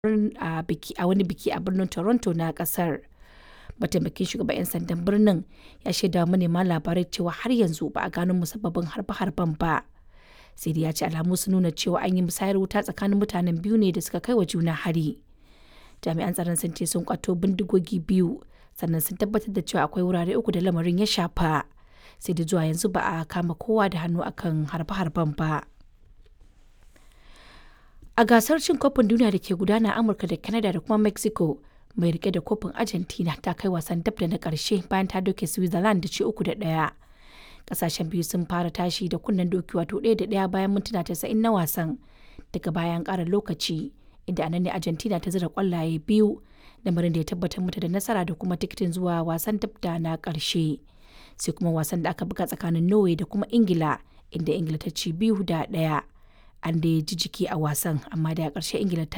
a wani biki a birnin Toronto na kasar. Mataimakin shugaban 'yan sandan birnin ya shaida wa manema labarai cewa har yanzu ba a gano musabbabin harbe-harben ba. Sai dai ya ce alamu sun nuna cewa an yi musayar wuta tsakanin mutanen biyu ne da suka kai wa juna hari. Jami'an tsaron sun ce sun kwato bindigogi biyu sannan sun tabbatar da cewa akwai wurare uku da lamarin ya shafa. Sai da zuwa yanzu ba a kama kowa da hannu akan harbe-harben ba. A gasar cin kofin duniya da ke gudana a Amurka da Canada da kuma Mexico, mai rike da kofin Argentina ta kai wasan dab da na ƙarshe bayan ta doke Switzerland da ci uku da ɗaya. Ƙasashen biyu sun fara tashi da kunnen doki wato ɗaya da ɗaya bayan mintuna tasa'in na wasan. Daga bayan ƙara lokaci, inda anan ne Argentina ta zira ƙwallaye biyu, lamarin da ya tabbatar mata da nasara da kuma tikitin zuwa wasan dab da na ƙarshe. Sai kuma wasan da aka buga tsakanin Norway da kuma Ingila, inda Ingila ta ci biyu da ɗaya. An da ji jiki a wasan, amma da ƙarshe Ingila ta